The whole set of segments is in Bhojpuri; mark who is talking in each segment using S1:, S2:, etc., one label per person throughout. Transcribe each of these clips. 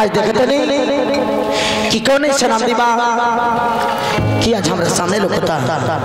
S1: आज देखते नहीं कि कौन ऐसा नाम दीबा कि आज हमारे सामने लोग होता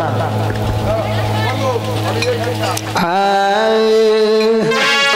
S1: आए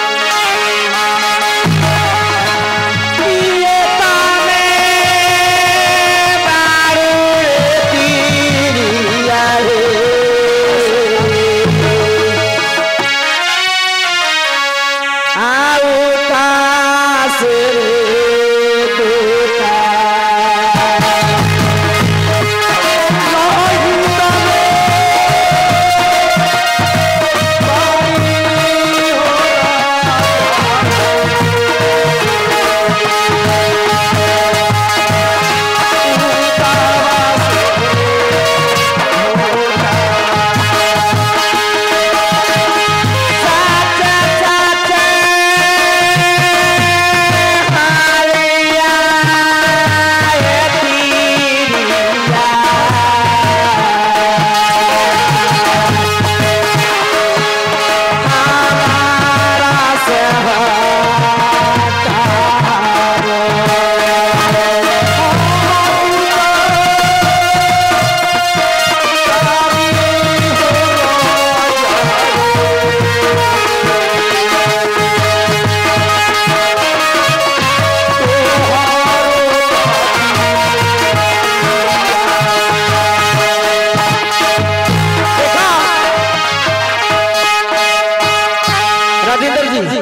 S1: राजेंद्र जी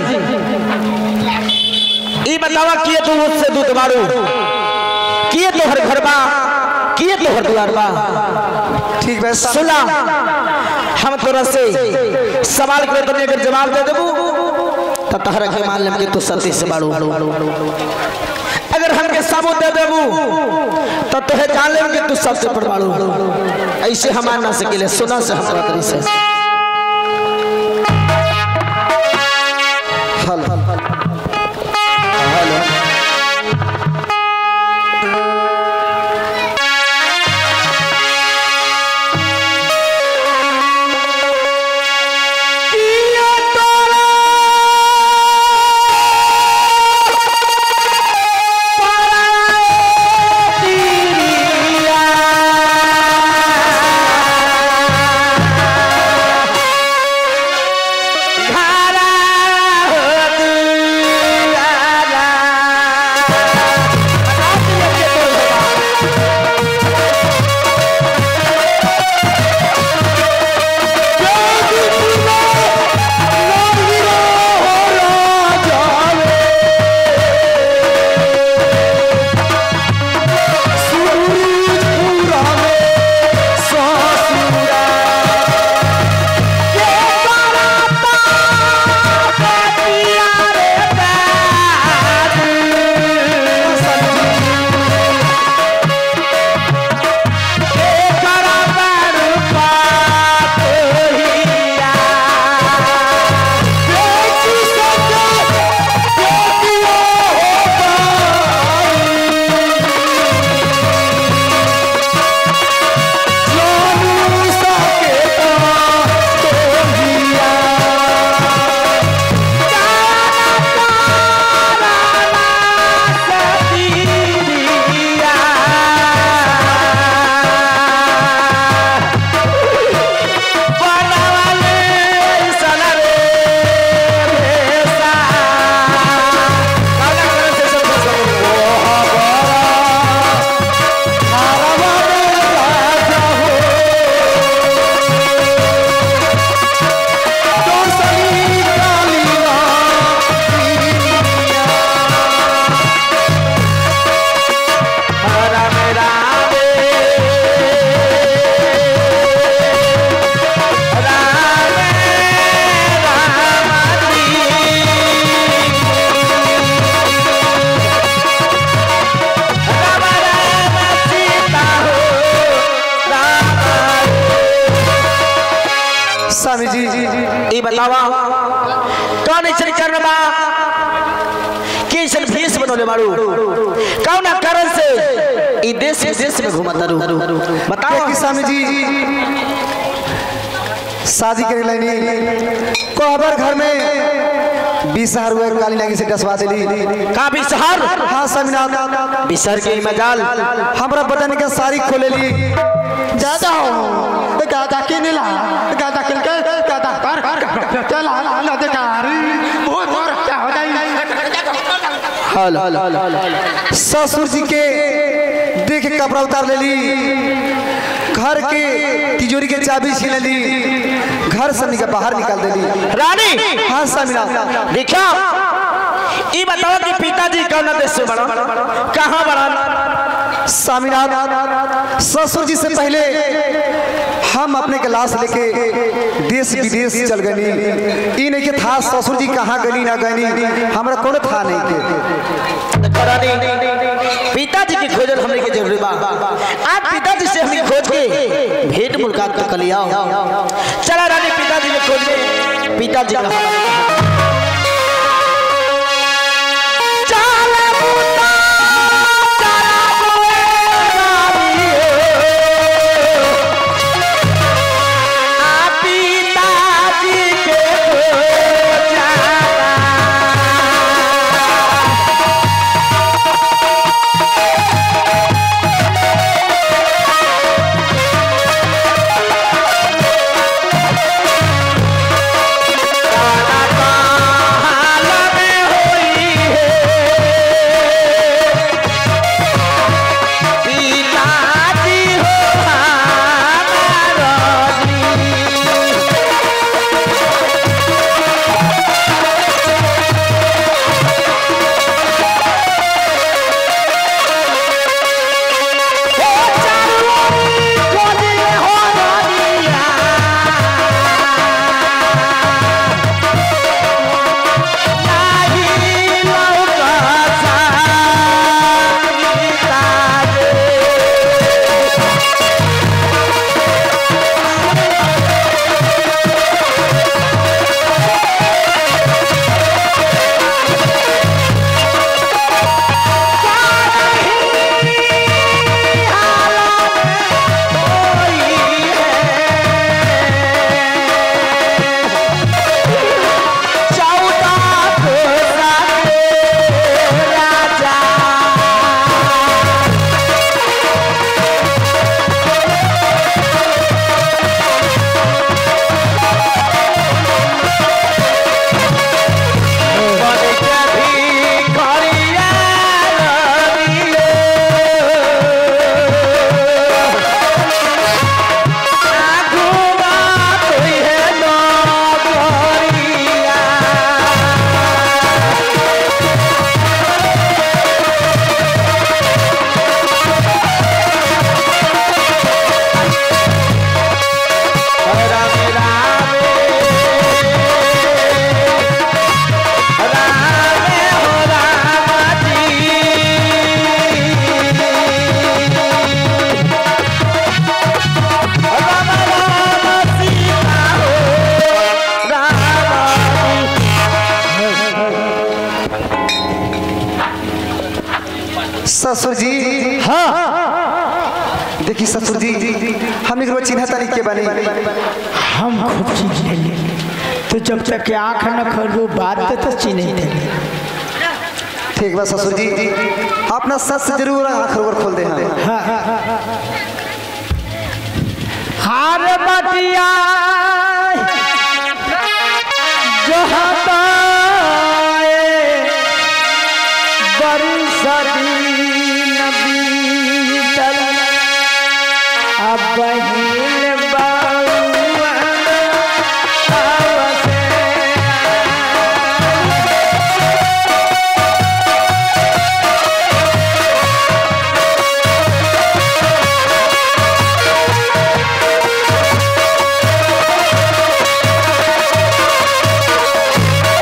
S1: ई बतावा किए तू उससे दूध मारू किए तो हर घर बा किए तो हर द्वार बा
S2: ठीक बा
S1: सुना हम तोरा से सवाल करे तो अगर जवाब दे देबू तो तहरा के मान लेम कि तू सती से बाड़ू अगर हमके सबूत दे देबू तो तोहे जान लेम कि तू सबसे पर बाड़ू ऐसे हम मान ना सकेले सुना से हमरा तरी से हेलो हेलो
S2: स्वामी जी
S1: ई बतावा कौन ऐसा करना कि ऐसा भेष बनोले मारू कौन कारण से ई देश विदेश में घुमा तारू बताओ
S2: देखी स्वामी जी शादी करे लाइनी कोहबर घर में बीस हजार हुआ काली नागी से डसवा दिली
S1: का बिसहर
S2: हाँ स्वामीनाथ
S1: बिसहर के ई मजाल
S2: हमरा बटन के साड़ी खोले ली
S3: दादा दादा के नीला दादा के के दादा कर चला ला देकारी बहुत बहुत क्या हो जाए
S1: हल
S2: ससुर जी के देख के कपड़ा उतार लेली घर के तिजोरी के चाबी छीन ली घर से निकल बाहर निकाल देली
S1: रानी
S2: हाँ स्वामीनाथ
S1: देखा ई बताओ कि पिताजी कौन देश से बड़ा कहाँ बड़ा
S2: स्वामीनाथ ससुर जी से पहले हम अपने के लाश लेके देश विदेश चल गनी ई नहीं के था ससुर जी कहाँ गनी ना गनी हमरा कोनो था नहीं के
S1: रानी पिताजी की खोजल हमने के जरूरी बा आज पिताजी से हमें खोज के भेंट मुलाकात तो कलिया चला रानी पिताजी ने खोज के पिताजी कहाँ चल पुता, चल बुए आ पिताजी के खोजना
S2: ससुर जी हाँ देखी ससुर जी हम एक चिन्ह तारीख के बने
S4: हम खूब चीज ले ले तो जब तक के आँख न खोलू बात तो तो चिन्ह थे
S2: ठीक बा ससुर जी अपना सच से जरूर आँख रोकर खोल दे हम
S4: हार बटिया जो हताए बड़ी सदी नबी तल अब बहिन बउआ आवसे
S2: हाँ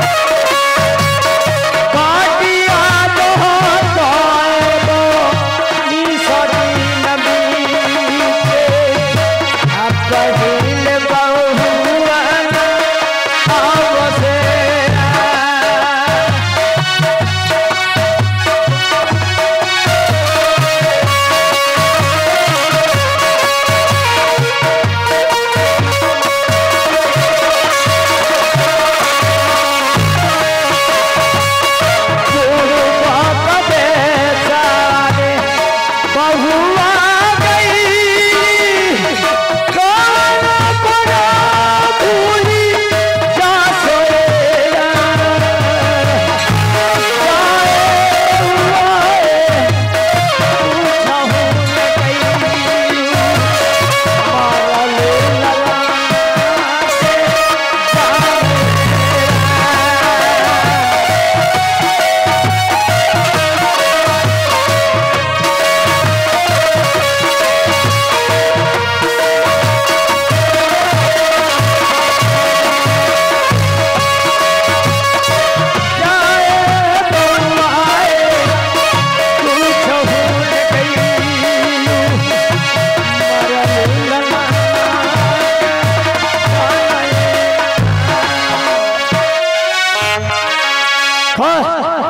S4: हाँ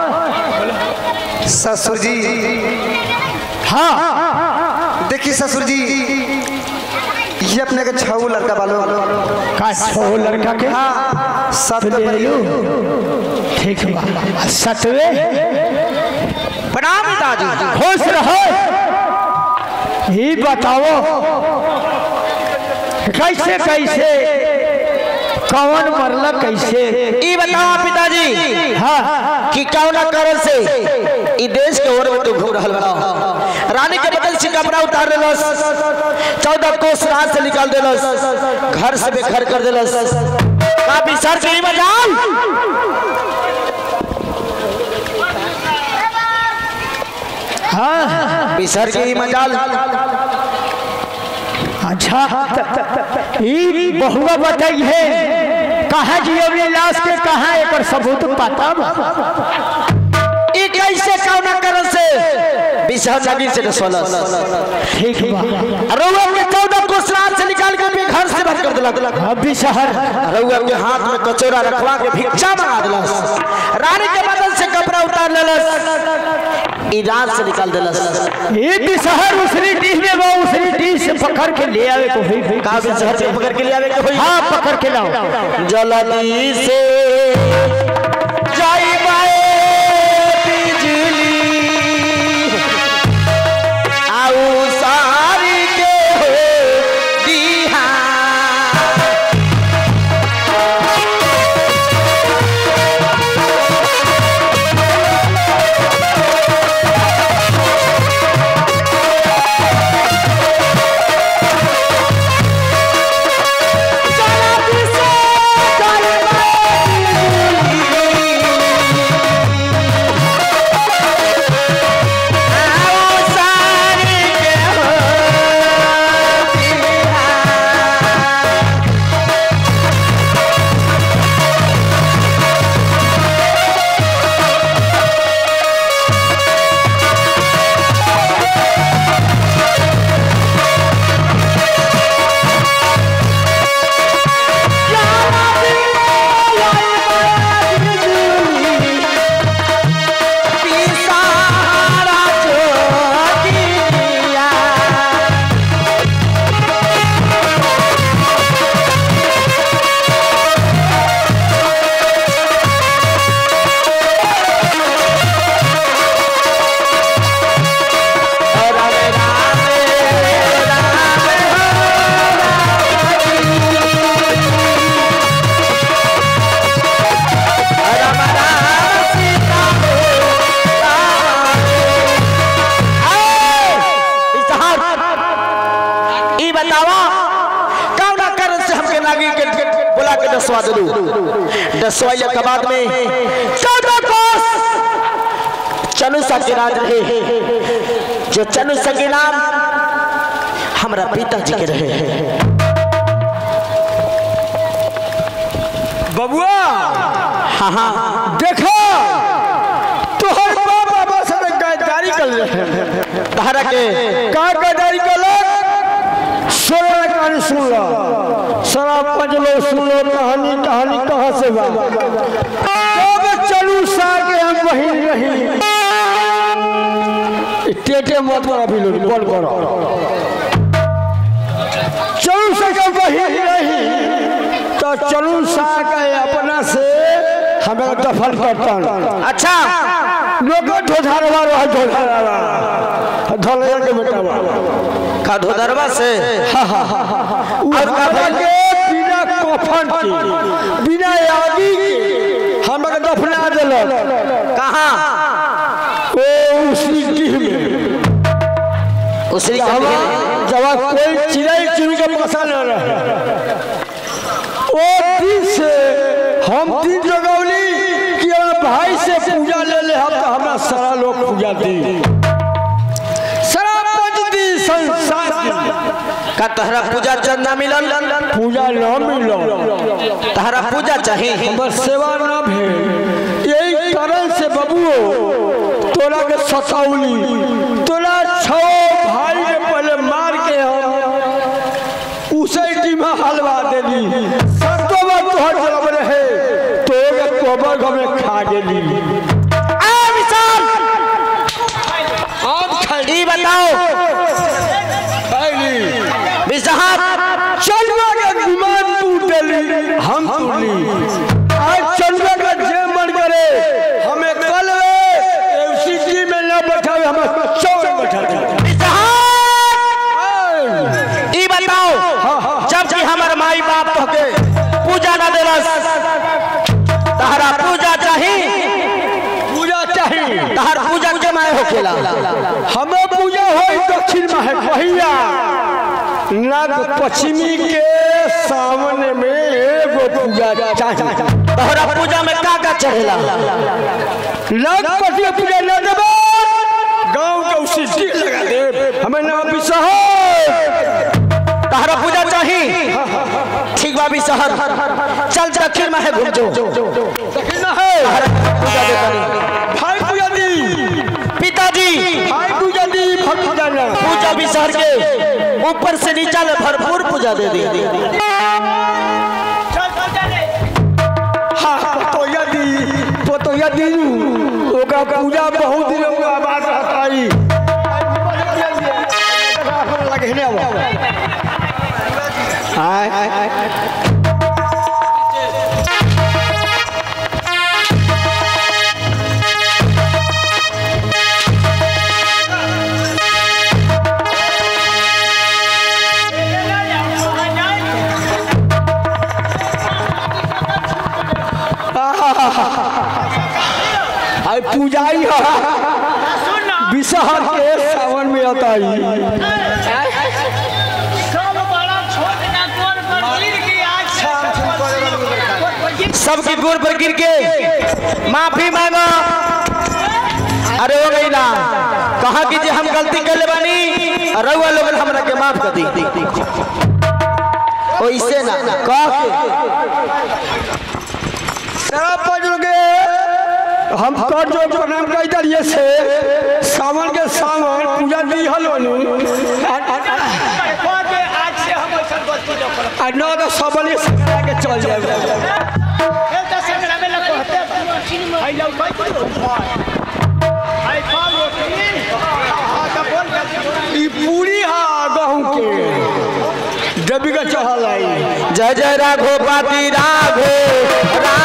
S2: ससुर जी
S4: हाँ
S2: देखिए ससुर जी ये अपने के छऊ लड़का बालो
S4: का छो लड़का के
S2: हाँ सात
S4: ले लो ठीक बा सतवे
S1: प्रणाम पिताजी
S4: खुश रहो ही बताओ कैसे कैसे कौन मरला कैसे
S1: ई बताओ पिताजी
S4: हाँ
S1: कि कौना कारण से ई देश के ओर में तू घूम रहल बड़ा रानी के बदल से कपड़ा उतार देलस चौदह कोस रात से निकाल देलस घर से बेघर कर देलस का विचार के ई मजाल
S4: हाँ
S1: विचार के ई मजाल
S4: अच्छा ई बहुआ बताई है कहाँ जी अभी लाश के कहाँ एक सबूत पता बा?
S1: ई कैसे कौना कारण से विचार नबी से रसोलस
S4: ठीक बा
S1: रउआ के चौदह कोस रात से निकाल के भी घर से बाहर कर देलक
S4: अभी शहर
S1: रउआ के हाथ में कचोरा रखवा के भिक्षा मंगा दिलस रानी के बदल से कपड़ा उतार लेलस ई रात से निकाल दिलस
S4: ये भी शहर उसरी डीह में वो उसरी डीह से पकड़ के ले आवे को हुई
S1: का भी शहर से पकड़ के ले आवे के होई
S4: हाँ पकड़ के लाओ
S1: जलदी से जाई बाए बिजली आऊ सारी के हो दीहा जलदी से जाई बाए आऊ सारी के हो दीहा पिसारा जोगिया राम राम राम राम सीता हो ई बतावा कौना कारण से हमके नागी के बुला के दसवा दलू दसवाइया के बाद में चौदह कोस चनुसा के राज रहे जो चनुसा के नाम हमरा पिताजी के रहे
S4: बबुआ
S1: हाँ हाँ
S4: देखो तोहर बाप बाबा से गद्दारी कर रहे
S1: तहरा के
S4: का गद्दारी कर सोलह कहानी सुन लो शराब पंच लो सुन लो कहानी कहानी कहाँ से बा जब चलू सा के हम वही रही टेटे मत कर अभी लोग बोल करो चलू सा के वही रही तो चलू सा के अपना से हमें दफन करता
S1: अच्छा
S4: लोग ढोधारवा रहा ढोधारवा ढोलैया के बेटा बा
S1: का धोदरवा से
S4: और के बिना कफन के बिना आगी के हमके दफना देलक
S1: कहाँ
S4: ओ उसी डीह में
S1: उसी के
S4: हवा जब कोई चिड़ै चुन के बसा न रहे ओ दिन से हम दिन जगौली कि हमरा भाई से पूजा ले ले हम तो हमरा सारा लोग पूजा दी सारा पंच दी संसार दी।
S1: का तहरा पूजा चंदा मिलल
S4: पूजा न मिलो
S1: तहरा पूजा चाहिए
S4: हमर सेवा न भेल यही कारण से बबुओ तोरा के सताउली तोरा छो भाई के पहले मार के हम उसे टीमा हलवा देली सतो बार तोहर जलब रहे तो के कोबर में खा गेली
S1: चलेला
S4: हमें पूजा होई दक्षिण में है पहिया नाग पश्चिमी के सामने में एगो पूजा चाहिए
S1: तोहरा पूजा में का का चढ़ेला
S4: नाग पश्चिमी पूजा न देबो गांव के उसी टिक लगा दे हमें ना विश्वास
S1: तोहरा पूजा चाही ठीक बा भी शहर चल दक्षिण में है घूम जो
S4: दक्षिण है
S1: पूजा दे तारी।
S4: भाई पूजा दी
S1: पिताजी
S4: भाई पूजा दी फट पूजा ना
S1: पूजा भी शहर के ऊपर से नीचा ले भरपूर पूजा दे दी
S4: हाँ पतोया दी पतोया दी ओका पूजा बहुत दिन हुआ बात हटाई लगे ने अब हाय आई पूजाई है विषहर के सावन में आता ही
S5: सब बड़ा छोट का गोर पर गिर के आज
S1: सबके गोर पर गिर के माफी मांगो अरे हो गई ना कहा कि जे हम गलती कर ले बानी रउआ लोग हमरा के माफ कर दी ओइसे ना कह के
S4: शराब पजोगे हम कर जो प्रणाम कई दरिए से सावन के सावन पूजा दी हलो नु
S5: आज से हम ऐसा बच्ची जो करब
S4: आ न तो सबले से के चल जाए
S5: ए त संगरा में लग कहते आई लव भाई को आई पाल रोटी हां का बोल कर
S4: ई पूरी हा गहूं के देवी का चढ़ल आई
S1: जय जय राघो पाती राघो राघो